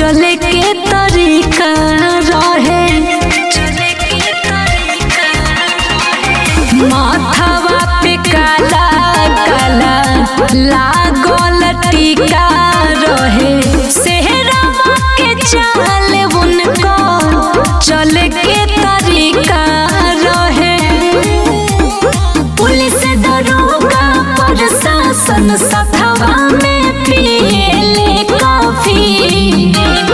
चले के तरीका रहे माथावा पे काला काला लागल टीका रहे सेहरावा के चाल उनको चल के तरीका रहे पुलिस दरोगा प्रशासन सथवा में पिएले कॉफी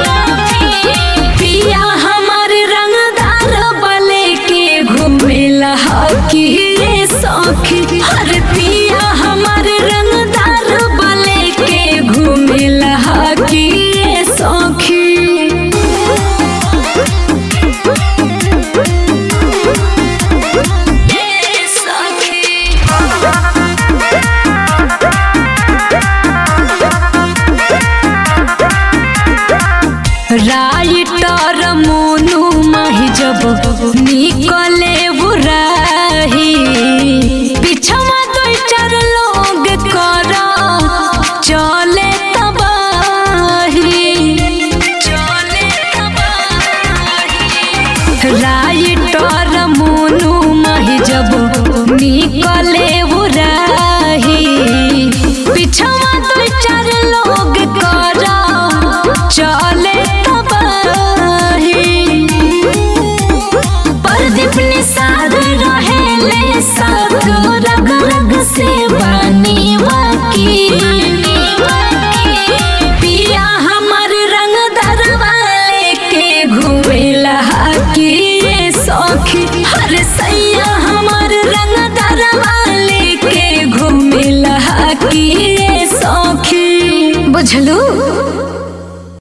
पिया हमार रंगदार बले के घूमेला हकी रे सखी हर पिया हमार रंगदार बले के घूमेला हकी रे सखी राइटर मोनू माही जब निकले बुराही पिछवा दो चार लोग कर चले तबाही चले तबाही राइटर मोनू माही जब निकले बुराही पिछवा दो चार लोग कर चले तबाही प्रदीप निषाद रहेले साथ रग रग से बानी वाकी पिया हमर रंग दरवाले के घुमेला हाकी रे सखी हर सैया हमर रंग दरवाले के घुमेला हाकी रे सखी बुझलू